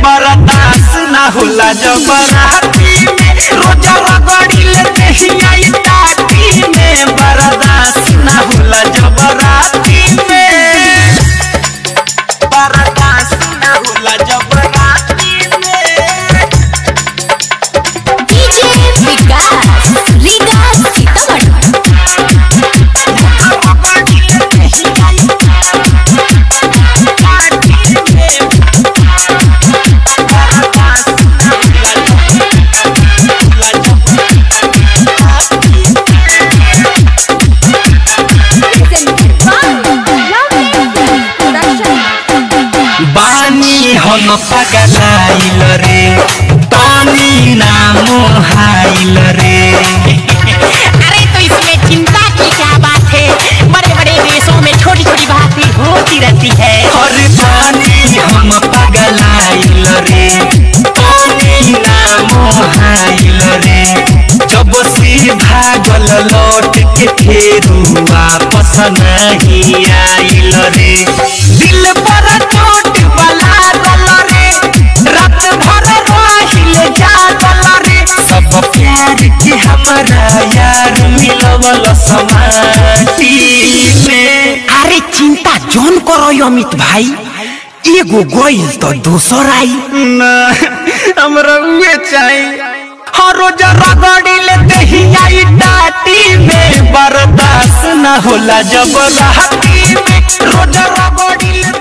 बर्दाश्त ना होला जब राती में रोजा रगड़ी ले दहिया ई टाटी में बर्दाश्त ना होला जब राती में बर्दाश्त ना होला जब राती में डीजे विकास रीगा सीतामढ़ी बानी हम पगलाइल रे तानी नाम हाइल रे अरे तो इसमें चिंता की क्या बात है बड़े बड़े देशों में छोटी छोटी बातें होती रहती है और बानी हम पगलाइल रे तानी नाम हाइल रे जब से भागल लौट के फेरू वापस नहीं आइल रे दिल पर चोट वाला गल रे रात भर रहिल जागल रे सब प्यार के हमारा यार मिलवल समाटी में अरे चिंता जोन करो यो अमित भाई एगो गोइल तो दूसर आई ना हमरा उहे चाहिए हर रोज रगड़ी ले दहिया ई टाटी में बर्दाश्त न होला जब राती में रोज रगड़ी ले